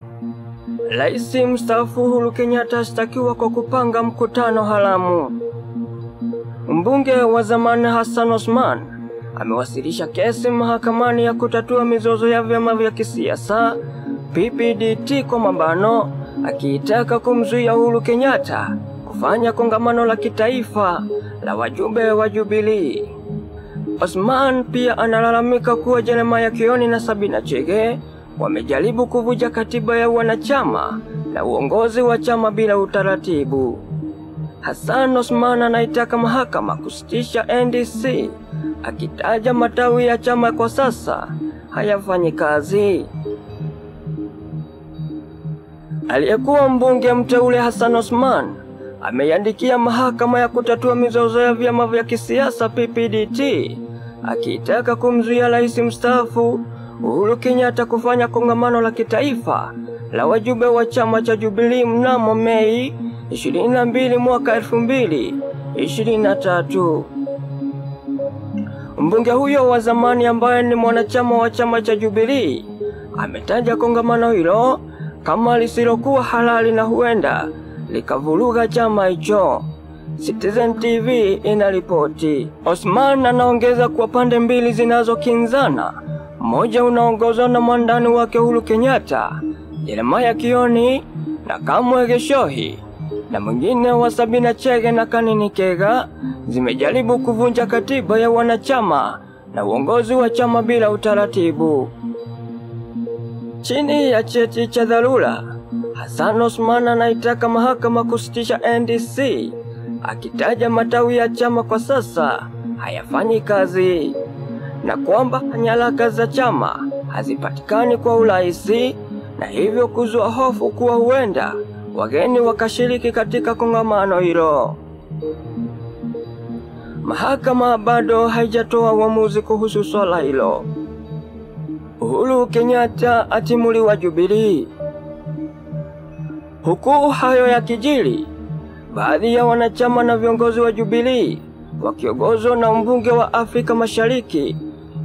Rais mstaafu Uhuru Kenyatta ashtakiwa kwa kupanga mkutano haramu. Mbunge wa zamani Hassan Osman amewasilisha kesi mahakamani ya kutatua mizozo ya vyama vya kisiasa PPDT kwa mabano, akiitaka kumzuia Uhuru Kenyatta kufanya kongamano la kitaifa la wajumbe wa Jubilee. Osman pia analalamika kuwa Jeremiah Kioni na Sabina Chege wamejaribu kuvunja katiba ya wanachama na uongozi wa chama bila utaratibu. Hassan Osman anaitaka mahakama kusitisha NDC akitaja matawi ya chama kwa sasa hayafanyi kazi. Aliyekuwa mbunge mteule Hassan Osman ameiandikia mahakama ya kutatua mizozo ya vyama vya kisiasa PPDT akiitaka kumzuia rais mstaafu Uhuru Kenyatta kufanya kongamano la kitaifa la wajumbe wa chama cha Jubilee mnamo Mei 22 mwaka 2023. Mbunge huyo wa zamani ambaye ni mwanachama wa chama cha Jubilee ametaja kongamano hilo kama lisilokuwa halali na huenda likavuruga chama hicho. Citizen TV inaripoti. Osman anaongeza kuwa pande mbili zinazokinzana, mmoja unaongozwa na mwandani wake Uhuru Kenyatta, Jeremiah Kioni na Kamwe Geshohi, na mwingine wa Sabina Chege na Kanini Kega, zimejaribu kuvunja katiba ya wanachama na uongozi wa chama bila utaratibu. Chini ya cheti cha dharura, Hassan Osman anaitaka mahakama kusitisha NDC akitaja matawi ya chama kwa sasa hayafanyi kazi na kwamba nyaraka za chama hazipatikani kwa urahisi na hivyo kuzua hofu kuwa huenda wageni wakashiriki katika kongamano hilo. Mahakama bado haijatoa uamuzi kuhusu swala hilo. Uhuru Kenyatta atimuliwa Jubilee. Huku hayo yakijiri, baadhi ya wanachama na viongozi wa Jubilee wakiongozwa na mbunge wa Afrika Mashariki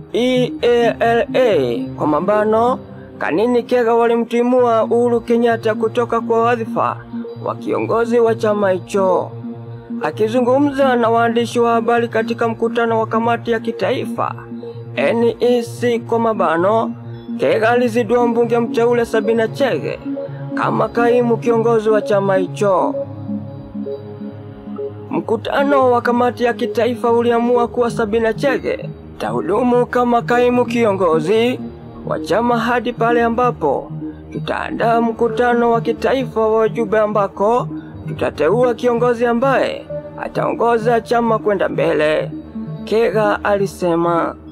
EALA kwa mabano Kanini Kega walimtimua Uhuru Kenyatta kutoka kwa wadhifa wa kiongozi wa chama hicho. Akizungumza na waandishi wa habari katika mkutano wa kamati ya kitaifa NEC kwa mabano, Kega alizidua mbunge mteule Sabina Chege kama kaimu kiongozi wa chama hicho. Mkutano wa kamati ya kitaifa uliamua kuwa Sabina Chege tahudumu kama kaimu kiongozi wa chama hadi pale ambapo tutaandaa mkutano wa kitaifa wa wajumbe ambako tutateua kiongozi ambaye ataongoza chama kwenda mbele, Kega alisema.